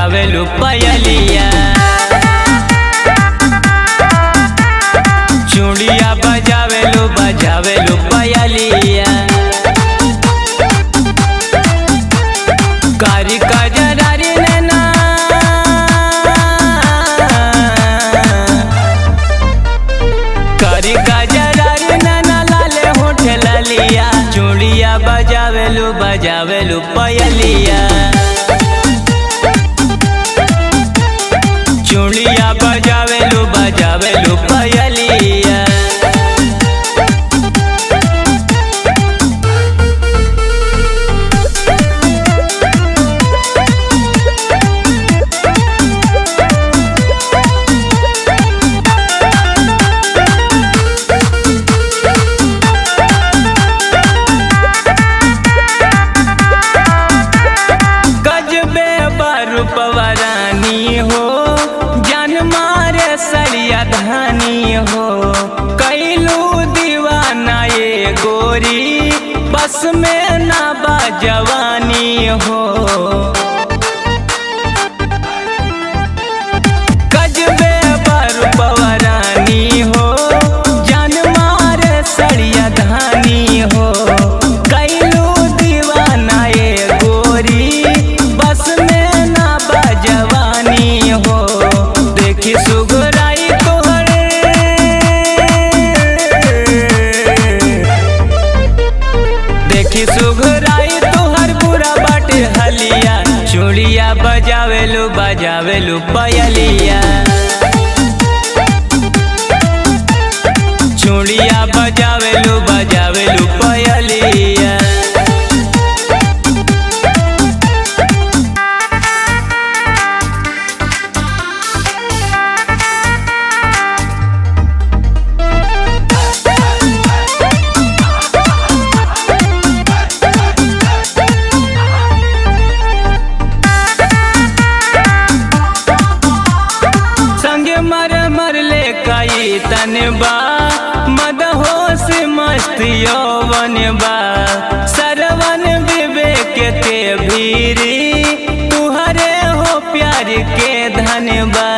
बजावे लो पयलिया चूड़िया बजावे लो बजावे लो पयलिया कारी का जरारी नैना कारी का जरारी नैना लाले होठ लालिया चूड़िया बजावे लो बजावे लो पयलिया चूड़िया बजावे लो बजावे लो पयलिया गजबे बरूपवरानी हो जान मारे सरिया धानी हो कैलू दीवाना ये गोरी बस में ना बाजवानी हो गजबे बरूपवरानी हो जान मारे सरिया धानी हो कैलू दीवाना ये गोरी बस में ना बजवानी हो देखी सुगराई तोहर देखी सुगराई तोहर बुरा बाटे हलिया चूड़िया बजावे लो बजावे लो पयलिया चूड़िया बजावे लो बजावे लो पयलिया संगे मर मर ले कई तन बा मदहोश मस्त यौवन बा सरवन विवेक के भीरी तुहरे हो प्यार के धन बा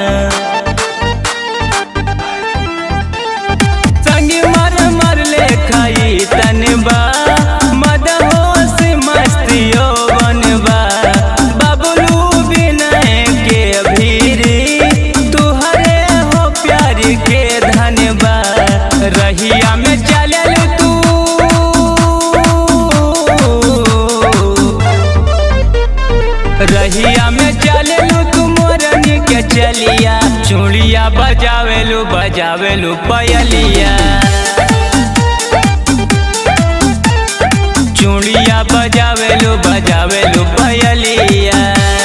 संगे मर मर ले खाई तन बा मदहोश मस्त यौवन बा बबलू विनय के भीरी तुहरे हो प्यार के धन बा रहिया में चलल तू रहिया में चललू तू मोरनी के चलिया चूड़िया बजावेलू बजावेलू पयलिया चूड़िया बजावेलू बजावेलू पयलिया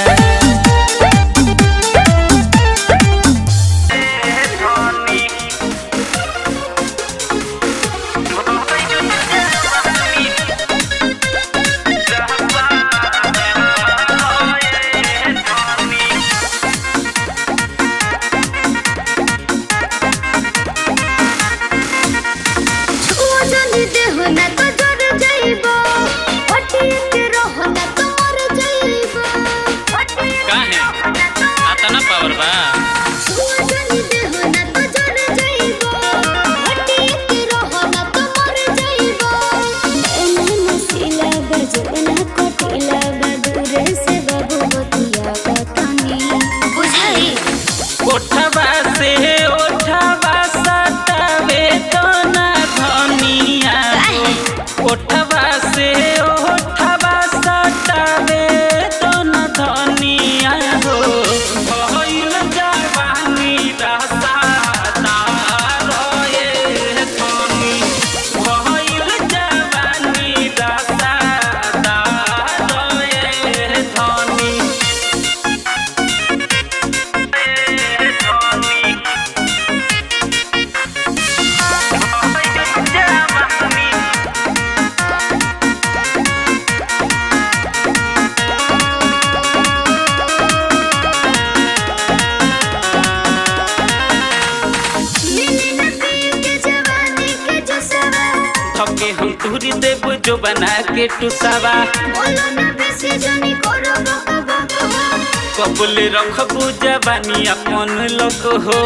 छुआ जानी देह ना तो डर जाइबो हटिए के रह ना तो मर जाइबो हटिए काहे आता ना पावर बा छुआ जानी देह ना तो डर जाइबो हटिए के रह ना तो मर जाइबो एने मसीला बजना कोटिला बदूरे से बाबू बतिया बतानी बुझाई ओठवा से ओठवा सतावे तो ना धनिया ओठवा से ओठवा सतावे तो ना धनिया हो भइल जवानी रसाता रोए धनी भइल जवानी रसाता रोए धनी मिली न पी के जवानी के जो सवा थके हम तुरी देव जो बना के टुसावा बोलो ना बेसी जनी करो बक बक कबले रखबू जवानी अपन लोग हो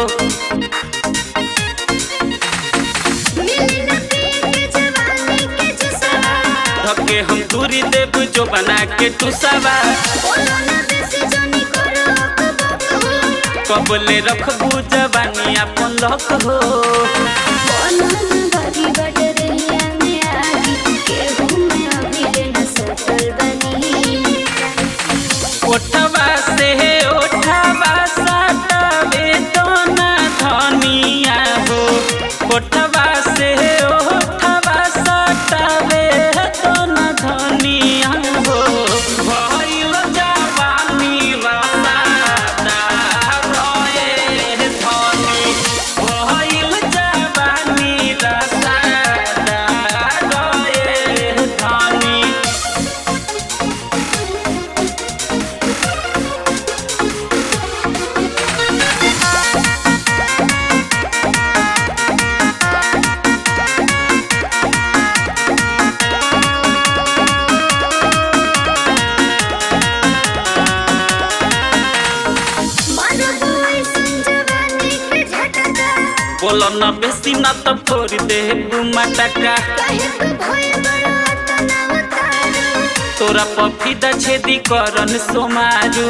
मिली न पिए के जवानी के जुसवा धके हम दूरी देब जो बना के टुसावा बोलो ना बेसी जानी करो अकबक हो कबले रखबू जवानी अपन लोग हो बोलो ना बागी बट रहिया में आगी केहू में अभी लेना सटल बनी ओठवा से ओठवा सटावे तो ना धनिया हो ओठवा से ओठवा सटावे तो ना धनिया हो भइल जवानी रसादा रहे धनी भइल जवानी रसादा रहे धनी मानो कोई संजवानी के झटका बोलो न बेसी न त फोड़ दे मटका काहे तू भय बड़ा तनाव तारू तोरा पफीदा छेदी करन सोमारू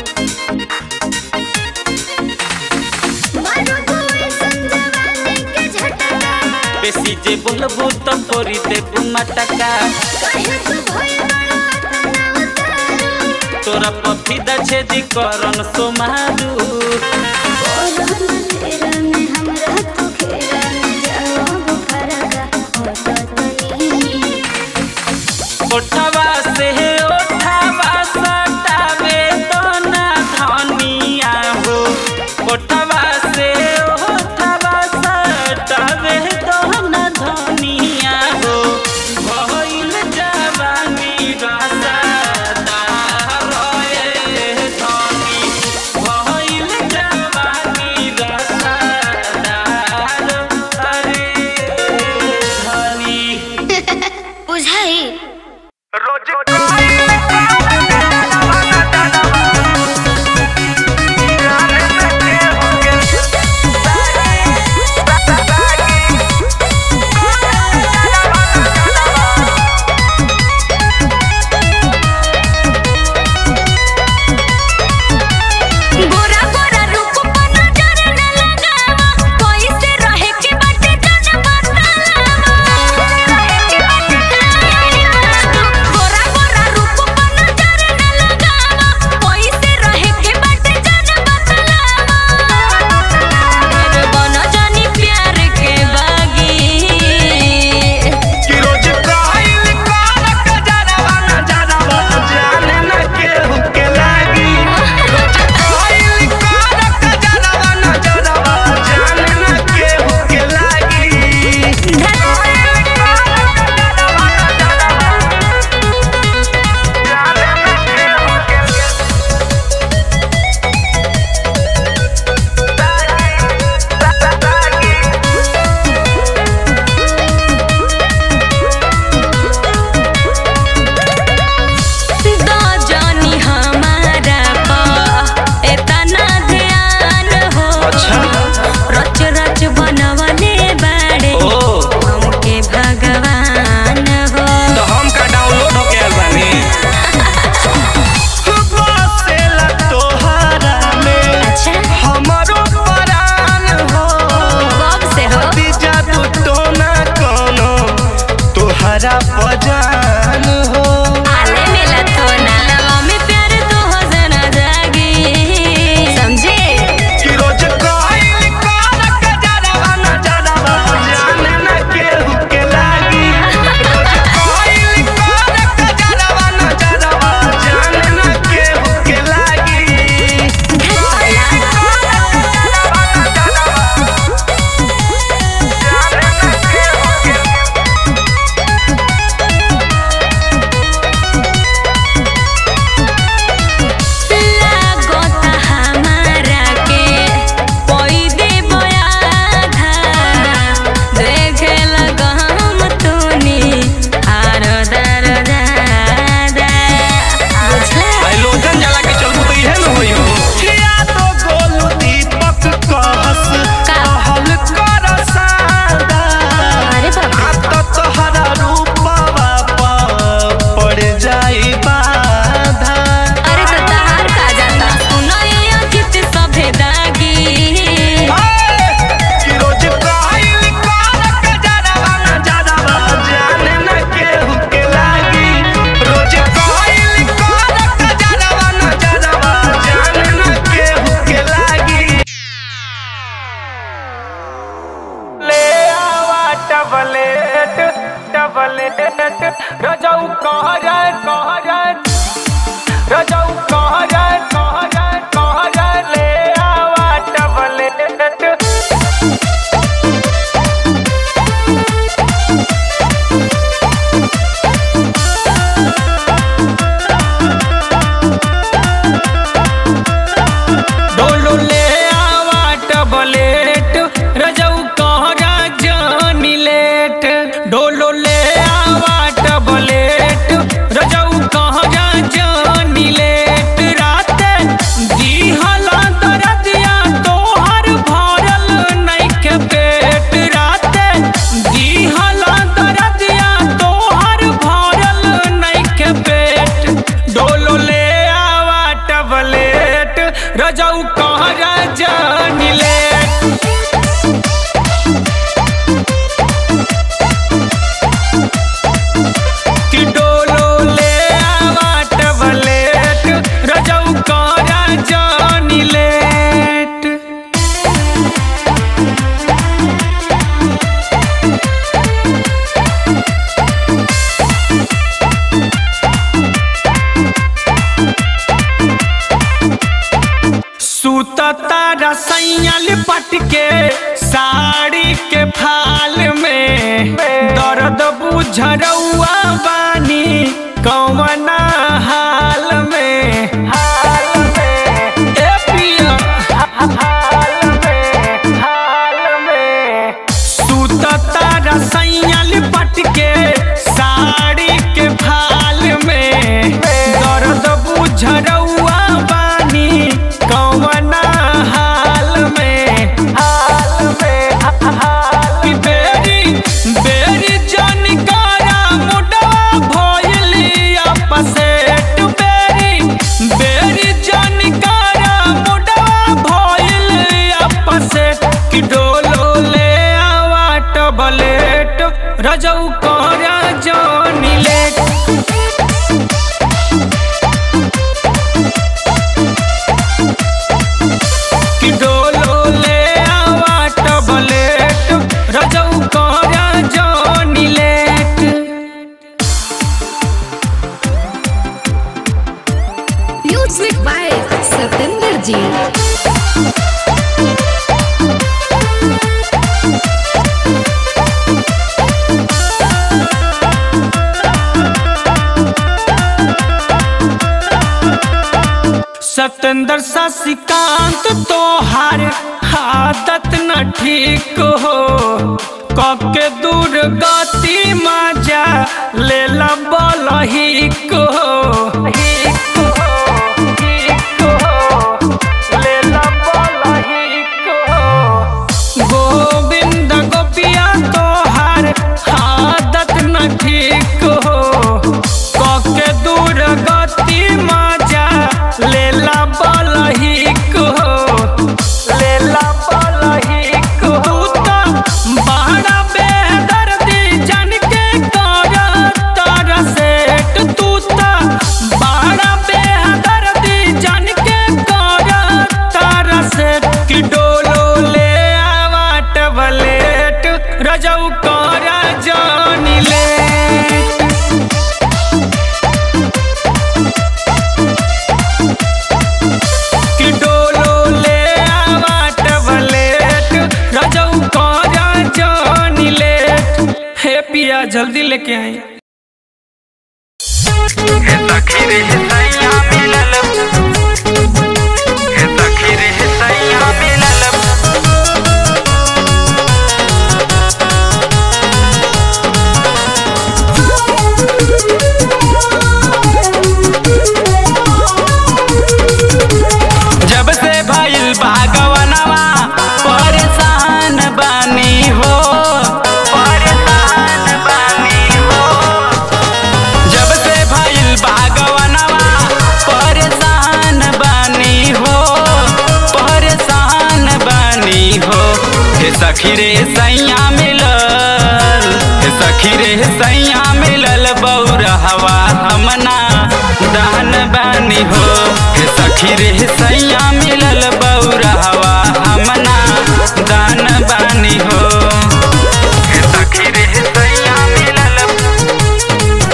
मानो कोई संजवानी के झटका बेसी जे बोलबू त फोड़ दे मटका काहे तू भय बड़ा तनाव तारू तोरा पफीदा छेदी करन सोमारू बोलो ना तेरा में हमरा तू घेरा में जाओ बुखारा का होता तनी ओठवा से ओठवा सटावे तो ना धनिया हो ओठवा से ओठवा सटावे तो ना धनिया हो भइल जवानी रसादा रहे धनी भइल जवानी रसादा रे धनी बुझाई गोरा गोरा रूप पर नजर न लगावा कोई से रहे के बाटे जन बतावा रहे के बाटे गोरा गोरा रूप पर नजर न लगावा कोई से रहे के बाटे जन बतावा मेरे बन जानी प्यार के बागी कि रोज काइल कार कजरवा नजरवा जाने न केहू के लागी रोज काइल कार कजरवा नजरवा जाने न केहू के लागी काइल कार कजरवा नजरवा जाने न केहू के लागी द जानी हमारा पा एतना ध्यान हो रच रच बनवले बाड़े हमके भगवान हो तो हम का डाउनलोड हो गया बानी बसेला तोहरा में अच्छा हमरो परान हो कब से हो दीजा तू तो ना कोनो तोहरा पजान हो आले मिला तो नालवा में प्यार तो हो जना जागी समझे कि रोज काइल कार कजरवा नजरवा जाने न केहू के लागी रोज काइल कार कजरवा नजरवा जाने न केहू के लागी रजऊ कहर कहर रजऊ कहर कहर कहर ले आवा टबलेट डोलो ले आवा टबलेट रजऊ कहरा जानी लेट डोलो ले आवा टबलेट रजऊ कहरा जानी लेट रात दिहला दरदिया तोहर भरल नइखे पेट रात दिहला दरदिया तोहर भरल नइखे पेट डोलो ले आवा टबलेट रजऊ कहरा जानी लेट कि डोलो ले आवा टबलेट रजऊ कहरा जानी लेट सुतता रसैया लिपट के साड़ी के फाल में दर्द बुझरौआ बानी कौना हाल में हाल में ए पिया हाल में हाल में सुतता रसैया लिपट के साड़ी के फाल में दर्द बुझरौआ बानी कौना हाल में हाल में हाल बेरी बेरी जानकारा मुडवा भइली अपसेट बेरी बेरी जानकारा मुडवा भइली अपसेट कि डोलो ले आवा टबलेट रजऊ कोरा जानी लेट कि डोलो ले आवा टबलेट रजऊ कोरा जानी लेट म्यूजिक बाय सतेंद्र जी सतेंद्र शशिकांत तोहार आदत न ठीक हो कके दूर गति मजा ले बल हिक हो हिक हो, हिक हो, लेला बल हिक हो। गोविंद गोपिया तोहार आदत न ठीक हो कके दूर गति मजा लेला बलहिक हो लेला बलहिक हो तू तो बड़ा बेदर्दी जान के कर तर सेट तू तो बड़ा बेदर्दी जान के कर तर सेट कि डोलो ले आवा टबलेट रजऊ करा जानी लेट कि डोलो ले आवा टबलेट रजऊ करा जानी लेट हे पिया जल्दी लेके आई जब से भइल भागवनवा परेशान बानी हो परेशान बानी हो जब से भइल भागवनवा परेशान बानी हो परेशान बानी हो हे सखी रे सैया मिलल हे सखी रे सैया मिलल बौरहवा हमना दान बानी हो हे सखी रे सैया मिलल बौरहवा हमना दान बानी हो हे सखी रे सैया मिलल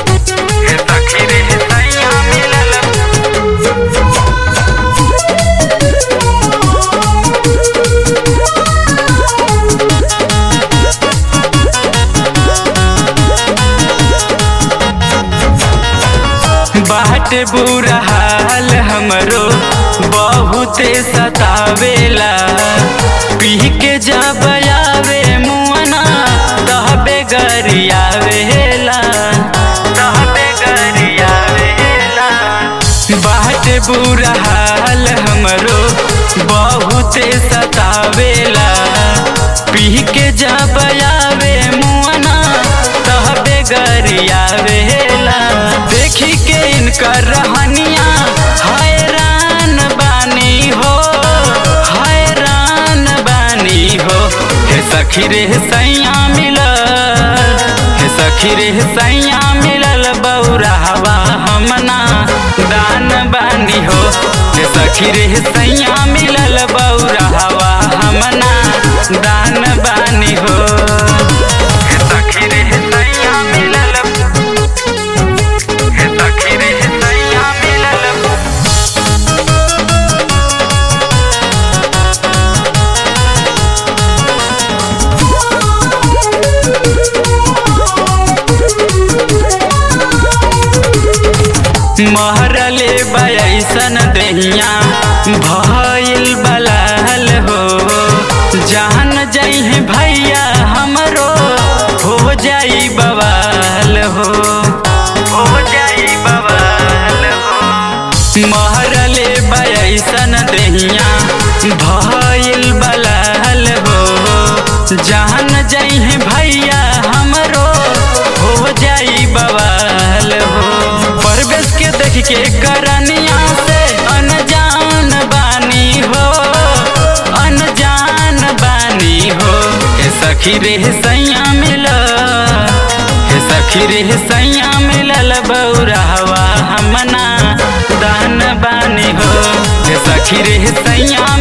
बाट बुरा हाल हमरो बहुते सतावेला पी के जब आवे मुअना तहबे गरियावेला तहबे गरियावेला बाट बुरा हाल हमरो बहुते सतावेला पी के जब आवे मुअना तहबे गरियावेला देखी के इनकर रहनिया हैरान बानी हो हैरान बानी हो हे सखी रे सैया मिलल हे सखी रे सैया मिलल बौरावा हमना दान बानी हो हे सखी रे सैया मिलल बौरावा हमना दान बानी हो हे सखी रे सैया मिलल हे सखी रे सैया मिलल महरले बयसन दहिया भइल बलाल हो जान जइहे भैया हमरो हो जाई बवाल हो हो जाई बवाल हो महरले बयसन दहिया भइल बलाल हो जान जइहे भैया हमरो हो जाई बवाल हो परवेश के देख के करनिया से अनजान बानी हो अनजान बानी हो हे सखी रे सैया मिल हे सखी रे सैया मिलल बौरावा हमना दान बानी हो हे सखी रे सैया